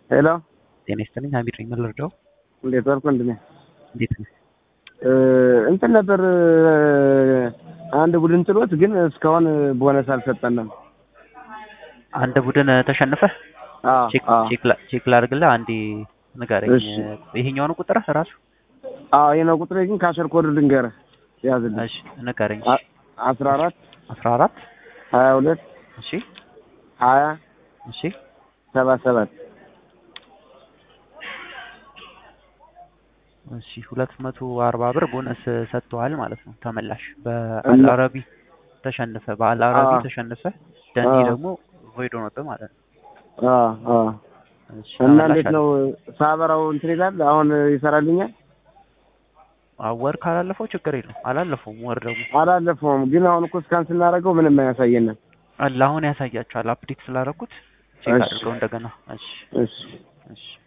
ሄሎ ጤና ይስጥልኝ። ሀሚድ ነኝ። ምን ልርዳው? እንዴት ዋልክ ወንድሜ? እንዴት ነህ? እ እንትን ነበር አንድ ቡድን ጥሎት ግን እስካሁን ቦነስ አልሰጠንም። አንድ ቡድን ተሸንፈህ አዎ ቼክ አዎ ቼክ ላ- ቼክ ላድርግልህ። አንዴ ንገረኝ። እሺ። ይሄኛው ነው ቁጥርህ ራሱ? አዎ ይሄ ነው ቁጥሬ። ግን ካሸር ኮድ ልንገርህ ያዝልኝ። እሺ ንገረኝ። አ- አስራ አራት አስራ አራት ሀያ ሁለት እሺ ሀያ እሺ ሰባ ሰባት እሺ ሁለት መቶ አርባ ብር ቦነስ ሰጥተዋል ማለት ነው ተመላሽ። እና- በአልአረቢ ተሸንፈ በአልአረቢ አዎ። ተሸንፈ ደንዲ አዎ። ደግሞ ቮይድ ሆኖብህ ማለት ነው። አዎ አዎ እሺ እና ተመላሽ እንዴት አለ። ነው ሳበራው እንትን ይላል አሁን ይሰራልኛል? አዎ፣ ወር ካላለፈው ችግር የለውም። አላለፈውም ወር ደግሞ አላለፈውም ግን አሁን እኮ እስካን ስናደርገው ምንም አያሳየንም። አለ አሁን ያሳያቸዋል። አፕዴት ስላደረኩት ቼክ እሺ። አድርገው እንደገና። እሺ እሺ እሺ